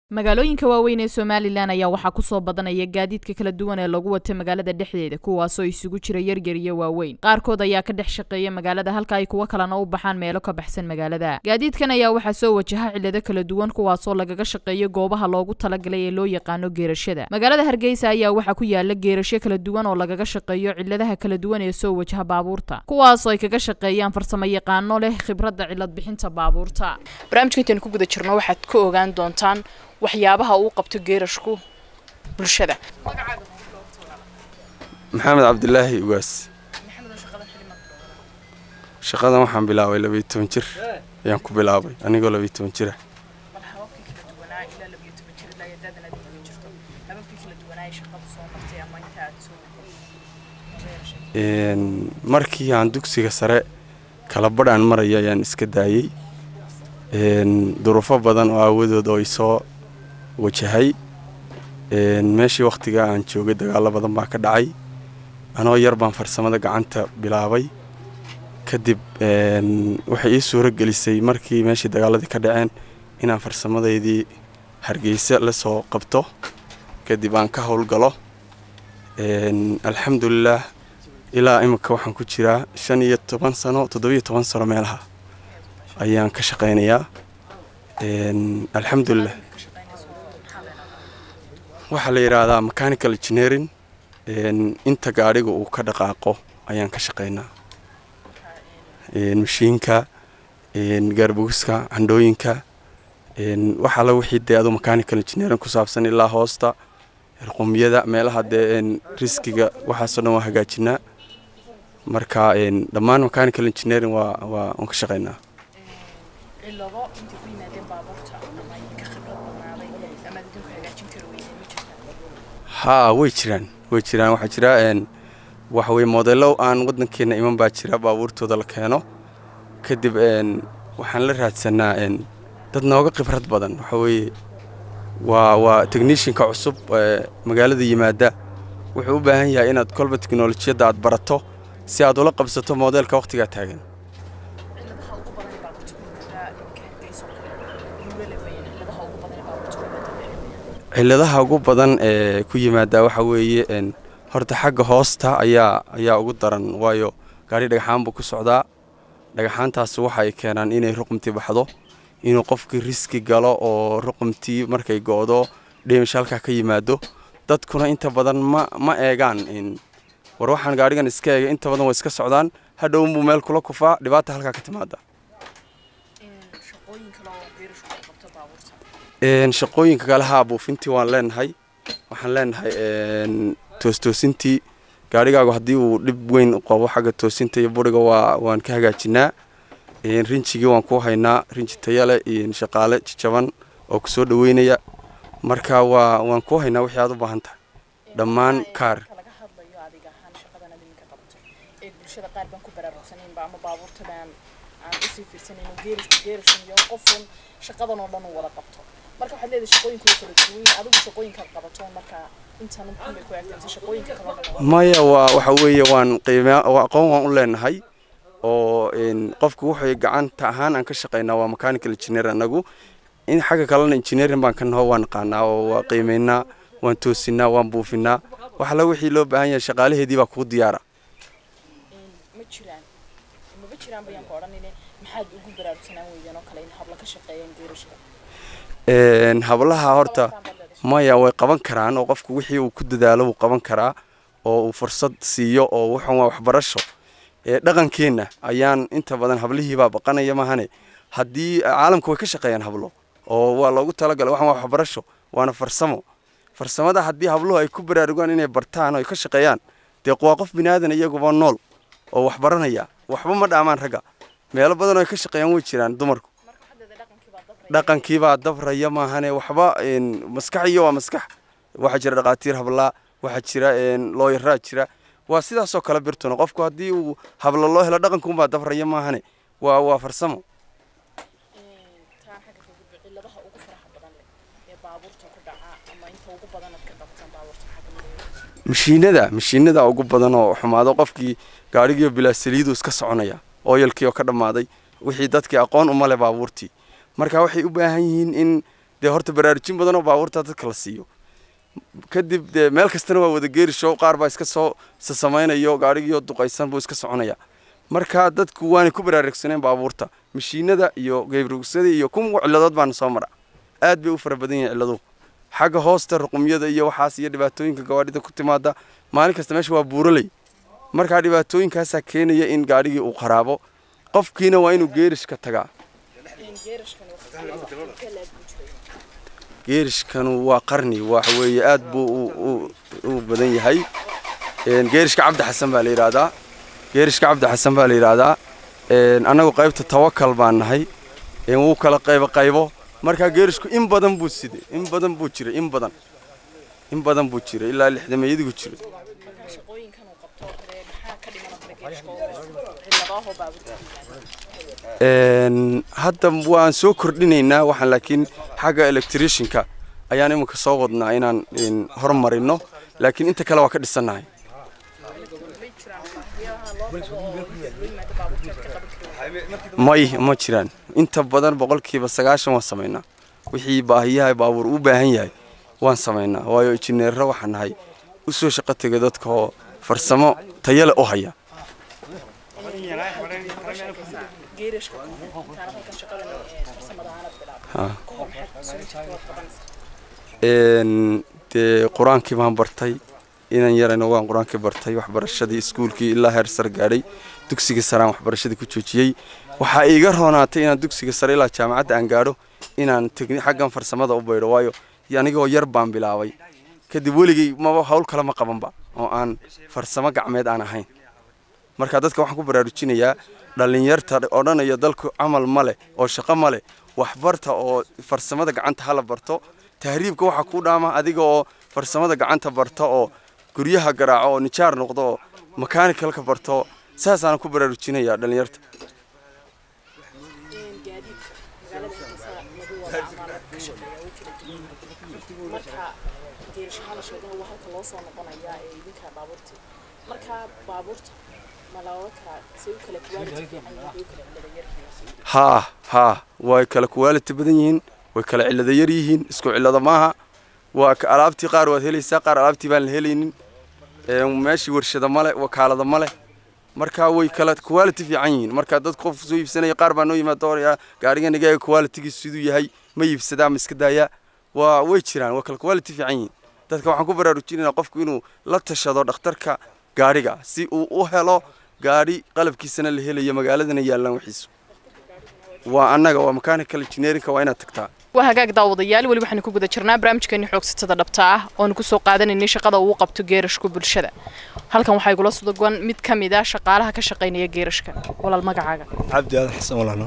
magaalooyinka waaweyn ee somalilan ayaa waxaa kusoo badanaya gaadiidka kala duwan ee lagu wata magaalada dhexdeeda kuwaasoo isugu jira yaryar iyo waaweyn qaarkood ayaa ka dhex shaqeeya magaalada halka ay kuwo kalena u baxaan meelo ka baxsan magaalada gaadiidkan ayaa waxaa soo wajaha cilado kala duwan kuwaasoo lagaga shaqeeyo goobaha loogu talagalay ee loo yaqaano geerashada magaalada hargeysa ayaa waxaa ku yaala geerasho kala duwan oo lagaga shaqeeyo ciladaha kala duwan ee soo wajaha baabuurta kuwaasoo ay kaga shaqeeyaan farsamo yaqaano leh khibradda cilad bixinta baabuurta barnaamijka intaynu ku guda jirno waxaad ka ogaan doontaan waxyaabaha uu qabto geerashku bulshada maxamed cabdilaahi ugaas shaqadan waxaan bilaabay labayo toban jir ayaan ku bilaabay anigoo labayo toban jira markii aan dugsiga sare kala badhaan maraya ayaan iska daayey duruufo badan oo aawadood oo isoo wajahay meeshii wakhtiga aan joogay dagaalo badan baa ka dhacay anoo yar baan farsamada gacanta bilaabay kadib waxay ii suuro gelisay markii meeshii dagaaladii ka dhaceen inaan farsamadeydii hargeysa la soo qabto kadib aan ka howlgalo alxamdulilaah ilaa imika waxaan ku jiraa shan iyo toban sano toddobiyo toban sano meelaha ayaan ka shaqaynayaa alxamdulilah waxaa la yidhaahdaa mechanical engineering inta gaadhiga uu ka dhaqaaqo ayaan ka shaqaynaa mashiinka gaarbogiska candhooyinka waxaa la wixii dee adu mechanical engineering ku saabsan ilaa hoosta qumyada meelaha dee riskiga waxaasoo dhan waa hagaajinaa marka dhammaan mechanical engineering waa waa waan ka shaqaynaa haa way jiraan way jiraan waxaa jira waxa weye modello aan waddankeena iman baa jira baabuurtooda la keeno kadib waxaan la raadsanaa dad nooga khibrad badan waxa weeye waa waa technishinka cusub magaalada yimaada wuxuu u baahan yahay inaad kolba teknolojiyadda aad barato si aad ula qabsato modeelka wakhtigaa taagan ciladaha ugu badan ee ku yimaada waxa weeye horta xagga hoosta ayaa ayaa ugu daran waayo gaari dhagaxaan buu ku socdaa dhagaxaantaas waxa ay keenaan inay ruqumtii baxdo inuu qofkii riski galo oo ruqumtii markay go'do dhimish halkaa ka yimaado dadkuna inta badan ma ma eegaan war waxaan gaadhigan iska eegay inta badan way iska socdaan hadhownbuu meel kula kufaa dhibaata halkaa ka timaada shaqooyinka kale haa buufintii waan leenahay waxaan leenahay toostoosintii gaarigaagu haddii uu dhib weyn qabo xagga toosinta iyo buriga waa waan ka hagaajinaa rinjigii waan ku haynaa rinji tayale iyo shaqaale jajaban oo kusoo dhaweynaya marka waa waan ku haynaa wixii aad u baahan tahay dhammaan kaar shaqadan oo dhan uu wada qabto marka waxaad leedahay shaqooyinku way kala duwan yihiin adigu shaqooyinkaad qabato marka intan muxuu bay ku egtay shaqooyinka kala dhan maya waa waxa weeye waan qiimaa aqoon waan u leenahay oo qofku wuxuu gacanta ahaan aan ka shaqaynaa waa mechanical engineer anagu in xagga kalena engineering baan ka naho waan naqaanaa oo waa qiimaynaa waan toosinaa waan buufinaa wax alla wixii loo baahan yahay shaqaalaheedii baa kuu diyaara ma jiraan maba jiraan bayaan ku odhanine maxaad ugu baraarugsanaan weydeen oo kale in habla ka shaqeeyaan geerashada hablaha horta maya way qaban karaan oo qofku wixii uu ku dadaalo wuu qaban karaa oo uu fursad siiyo oo wuxun waa waxbarasho dhaqankeenna ayaan inta badan hablihiibaa baqanaya mahane haddii caalamka way ka shaqeeyaan hablo oo waa loogu talagalay waxan waa waxbarasho waana farsamo farsamada haddii habluhu ay ku baraarugaan inay bartaan oo ay ka shaqeeyaan dee waa qof binaadan iyaguba nool oo wax baranaya waxba ma dhaamaan ragga meelo badan oo ay ka shaqeeyaan way jiraan dumarku dhaqankiibaa dabraya maahane waxba maskax iyo waa maskax waxaa jira dhaqaatiir hablaa waxaa jira looyaraa jira waa sidaasoo kale birtuna qofku haddii uu habla loo helo dhaqankuunbaa dabraya maahane waa waa farsamo mashiinada mashiinada ugu badan oo xumaado qofkii gaadhigiiyo bilaa saliidu iska soconaya ooyalkii oo ka dhammaaday wixii dadkii aqoon uma leh baabuurtii marka waxay u baahan yihiin in dee horta baraarujin badan oo baabuurta dadka la siiyo kadib dee meel kastana waa wada geerisho qaar baa iska soo sasamaynayo gaadhigiyo duqaysan buu iska soconaya marka dadku waanay ku baraarugsaneen baabuurta mashiinada iyo geybrugsada iyo kun ciladood baana soo mara aad bay u fara badan yihiin ciladuhu xagga hoosta ruqumyada iyo waxaas iyo dhibaatooyinka gawaadhida ku timaada maalin kasta meesha waa buuraley markaa dhibaatooyinkaasaa keenaya in gaadhigii uu qaraabo qofkiina waa inuu geerishka tagaa geerishkanu waa qarni waxa weeye aad buu u badan yahay geerishka cabdi xasan baa la yidhaahdaa geerishka cabdi xasan baa la yidhaahdaa annagu qaybta tawakal baan nahay wuu kala qaybo qaybo markaa geerishku in badan buu siday in badan buu jiray in badan in badan buu jiray ilaa lixdameeyadigu jiray hadda waan soo kordhinaynaa waxaan laakiin xagga electricianka ayaan iminka soo wadnaa inaan hormarino laakiin inta kale waa ka dhisannahay may ma jiraan inta badan boqolkiiba sagaashan waan samaynaa wixii baahiyaha baabuur u baahan yahay waan samaynaa waayo injineerro waxaan nahay u soo shaqo tegay dadka oo farsamo tayale u haya dee qur-aankii baan bartay inan yarayna waan qur-aankii bartay waxbarashadii iskuulkii ilaa heer sare gaadhay dugsiga saraan waxbarashadii ku joojiyey waxaa iiga roonaatay inaan dugsiga sare ilaa jaamacadda aan gaadho inaan xaggan farsamada u baydho waayo anigoo yar baan bilaabay kadib weligay maba hawl kale ma qabanba oo aan farsamo gacmeed aan ahayn marka dadka waxaan ku baraarujinayaa dhallinyarta odhanaya dalku camal ma leh oo shaqo ma leh waxbarta oo farsamada gacanta hala barto tahriibka waxaa ku dhaama adiga oo farsamada gacanta barta oo guryaha garaaco oo nijaar noqdo oo makaanikalka barto saasaan ku baraarujinayaa dhallinyarta haa haa way kala quality badan yihiin way kala cillada yar yihiin isku cillada maaha waa alaabtii qaar waad helaysaa qaar alaabtii baan la helaynin meeshii warshada male wakaalada male marka way kala quality fiican yihiin marka dad qof soo iibsanaya qaar baa noo yimaada oraya gaarigan igaaga qualitygiisu siduu yahay ma iibsadaa ma iska daayaa waa way jiraan waa kala quality fiican yihiin dadka waxaan ku baraarujinaynaa qofku inuu la tashado dhakhtarka gaadhiga si uu u helo gaadhi qalabkiisana la helayo magaaladana yaallaan wixiisu waa annaga waa mechanical engineerinka waa inaad tagtaa waa hagaag daawadayaal weli waxaanu ku guda jirnaa barnaamijkeeni xoogsatada dhabta ah oonu kusoo qaadanaynay shaqada uu qabto geerashka bulshada halkan waxaa igula sudagan mid ka mid ah shaqaalaha ka shaqaynaya geerashka walaal magacaaga cabdi aadan xasan walaalo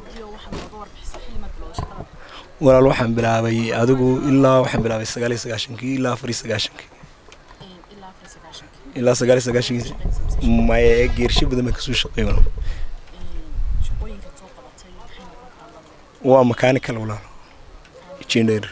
walaal waxaan bilaabay adigu ilaa waxaan bilaabay sagaal iyo sagaashankii ilaa afar iyo sagaashankii ilaa sagaal iyo sagaashankii maya geersho badan baan kasoo shaqeey walaal waa mechanical walaal engineer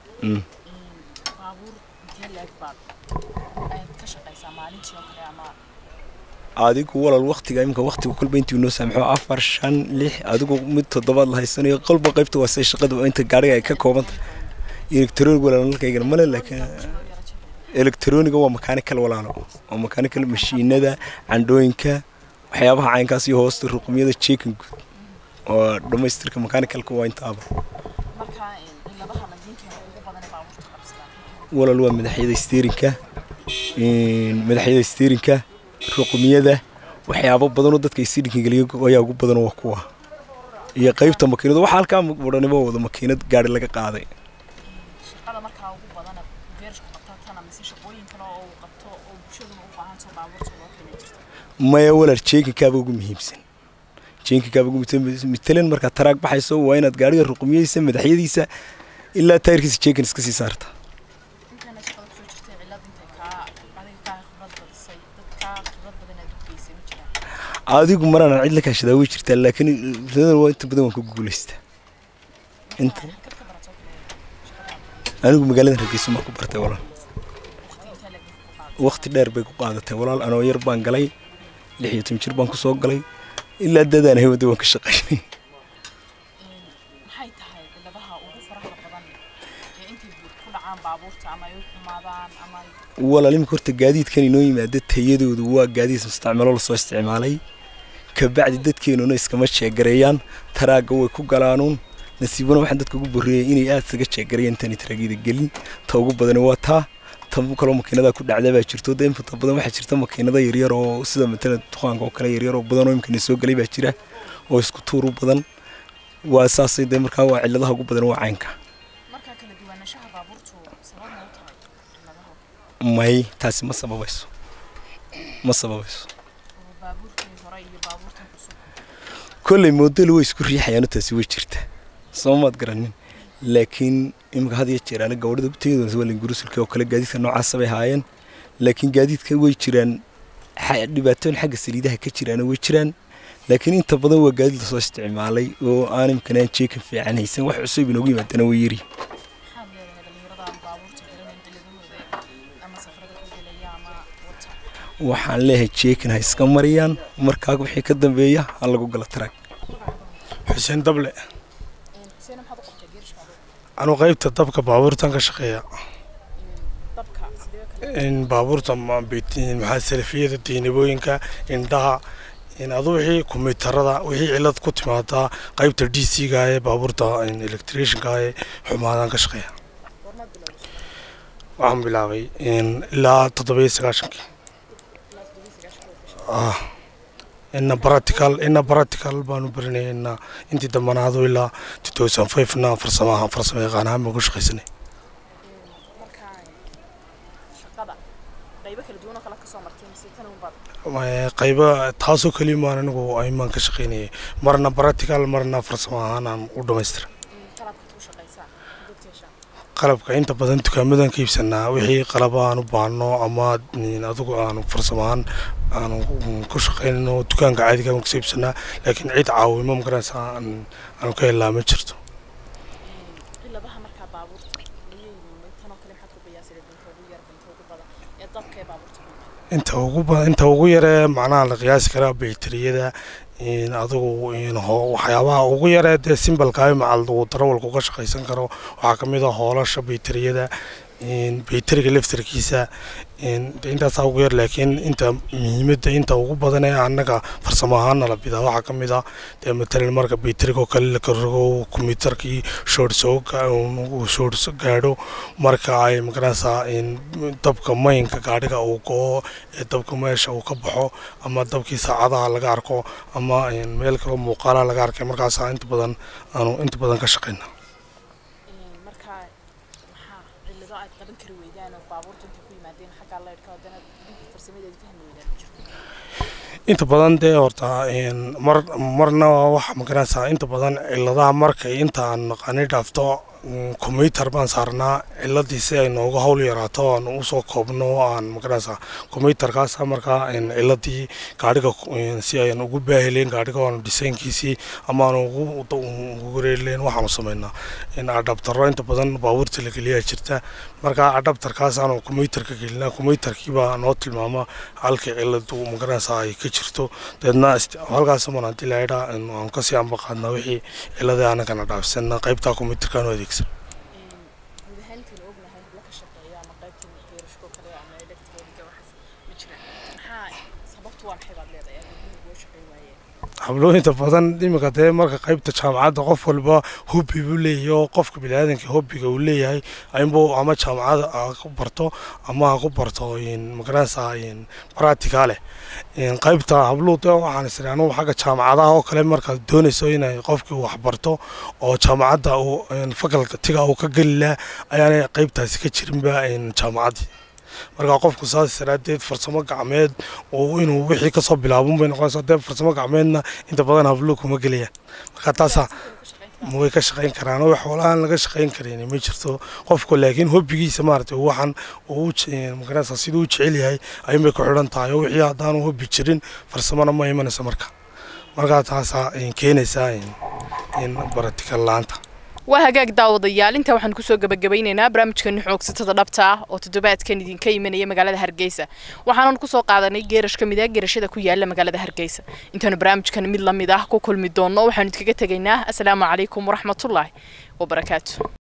adigu walaal waqtiga iminka waqtiga kolba intii noo saamaxo afar shan lix adigu mid toddobaad la haysanayo qolba qaybta waa say shaqada inta gaadhiga ay ka koobanta electronic walaal nalkaygana male laakiin electroniga waa mechanical walaalo waa mechanical mashiinada candhooyinka waxyaabaha caynkaas iyo hoosta ruqumyada jeekan guud oo dhammaystirka mechanicalka waa intaaba walaal waa madaxyada steerinka madaxyada steerinka ruqumiyada waxyaabo badanoo dadka steerinka geliyo ayaa ugu badan waa kuwa iyo qaybta makiinada waxa halkaa wadhanimo wada makiinad gaari laga qaaday maya walaal jeekinkaaba ugu muhiimsan jeekinkaaba ugu muhiimsan matalan markaad taraag baxayso waa inaad gaariga ruqumiyadiisa madaxyadiisa ilaa taayirkiisa jeekin iska sii saarta adigu maraan cid la kaashadaa way jirtaa laakiin waa inta badan waan ku guulaystaa inta anigu magaaladan hargeysa maan ku bartay walaal waqti dheer bay ku qaadatay walaal anoo yar baan galay lix iyo toban jir baan ku soo galay ilaa dadaan hay wadda waan ka shaqaynay walaal imika horta gaadiidkan inoo yimaada tayadoodu waa gaadiid mustacmalo lasoo isticmaalay kabacdi dadkeenuna iskama jeegareeyaan taraagga way ku galaanuun nasiibana waxaan dadka ugu borreeyay inay aada isaga jeegareeyaan intani taraagida gelin ta ugu badani waa taa tan kaloo makiinada ku dhacda baa jirto de inta badan waxaa jirta makiinada yaryar oo sida matala duqaanka oo kale yaryar oo badan oo imkana soo galay baa jira oo isku tuur u badan waa saasay de markaa waa cilladaha ugu badan waa caynka may taasi ma sababayso ma sababayso kolley moodelu way isku riixayaano taasi way jirta soo maad garanin laakiin imika had iyo jeer ana gabadhada tayadooda waa lingurusulka oo kale gaadiidka noocaasa bay haayeen laakiin gaadiidka way jiraan dhibaatooyin xagga saliidaha ka jiraana way jiraan laakiin inta badan waa gaadiid lasoo isticmaalay oo aan imkan aan jeekan fiican haysan wax cusub inoogu yimaadana way yiri waxaan leeyahay jeekan ha iska mariyaan markaa wixii ka dambeeya ha lagu gala taraag xuseen dable anuu qaybta dabka baabuurtan ka shaqeeya in baabuurta maxaa salafiyada diinabooyinka indhaha adu wixii kombiyuutarada wixii cilad ku timaadaa qaybta d c ga ee baabuurta electricianka ee xumaadaan ka shaqeeya waxaan bilaabay ilaa toddobiyo sagaashankii ina practical ina practical baanu barinay ina intii dambanaado ilaa two thousand five na farsamaha farsamo yaqaan ahaan baan ku shaqaysanay qayba taasoo keliya maan anigu aymaan ka shaqaynayay marna practical marna farsamo ahaan aan u dhamaystira qalabka inta badan dukaamadan ka iibsanaa wixii qalaba aan u baahno ama adigu aanu farsamo ahaan aanu ku shaqaynano dukaanka caadiga aan kasoo iibsanaa laakiin cid caawimo magaraysa aanu ka helaa ma jirto inta ugu inta ugu yaree macnaha la qiyaasi karaa bayteriyada adigu waxyaabaha ugu yaree dee simbalka macal uu darawalku ka shaqaysan karo waxaa ka mid a hoolasha bayteriyada bayteriga laftarkiisa intaasaa ugu yar laakiin inta muhiimadda inta ugu badan ee annaga farsamo ahaana la bidaa waxaa ka mid ah dee matalan marka bayteriga oo kale la karogo kombiyuutarkii shoort soo shoort gaadho marka ay magaranaysaa dabka maynka gaadhiga uu go-o ee dabka meesha uu ka baxo ama dabkii saacadaha laga arko ama meel kaloo muuqaalaha laga arkay markaasaa inta badan aanu inta badan ka shaqayna inta badan dee horta mar marna waxa magaranaysaa inta badan ciladaha markay inta aan naqani dhaafto combyutar baan saarnaa ciladii si ay nooga hawl yaraato aan usoo koobno aan magaranaysaa combyutarkaas markaa ciladii gaadhiga si ayan ugu baahileen gaadhiga aanu dhisaynkiisii ama aan ugu wareerileen waxaanu sameynaa adhabtaro inta badan baabuurta la geliyaa jirta markaa adhabtarkaas aanu combyutarka gelinaa combyutarkiibaa noo tilmaama halkii ciladu magaranaysaa ay ka jirto deedna halkaas man haddii laydhaa aan kasii ambaqaadnaa wixii ciladii anagana dhaafsana qaybtaa combyutarkaanu adeegsan hablooyinta badan iminka dee marka qaybta jaamacadda qof walba hobbi buu leeyahay oo qofka biniaadanka hobbiga uu leeyahay inbuu ama jaamacada ku barto ama ha ku barto magaranaysaa practicale qaybta habluu de waxaan isiri anugu xagga jaamacadaha oo kale markaad doonayso inay qofkii wax barto oo jaamacadda uu fakaltiga uu ka geli laha ayaanay qaybtaasi ka jirinba jaamacaddii markaa qofku saas daraadeed farsamo gacmeed oo inuu wixii kasoo bilaabun bay noqonaysaa dee farsamo gacmeedna inta badan hablo kuma gelayaan marka taasaa way ka shaqayn karaan oo xoolahan laga shaqayn karin ma jirto qofku laakiin hobbigiisa maaragtay waxaan uu magaranaysaa siduu u jecel yahay ayuun bay ku xidhan tahay oo wixii haddaanu hobbi jirin farsamona ma imanayso marka markaa taasaa keenaysaa in baratikal la-aanta waa hagaag daawadayaal intaa waxaan kusoo gabagabaynaynaa barnaamijkani xoogsatada dhabta ah oo toddobaadkan idinka imanaya magaalada hargeysa waxaanan kusoo qaadanay geerash ka mid ah geerashada ku yaala magaalada hargeysa intaanu barnaamijkan mid lamid ah ku kulmi doonno waxaanu idkaga tegaynaa asalaamu calaykum waraxmatullaahi wabarakaatu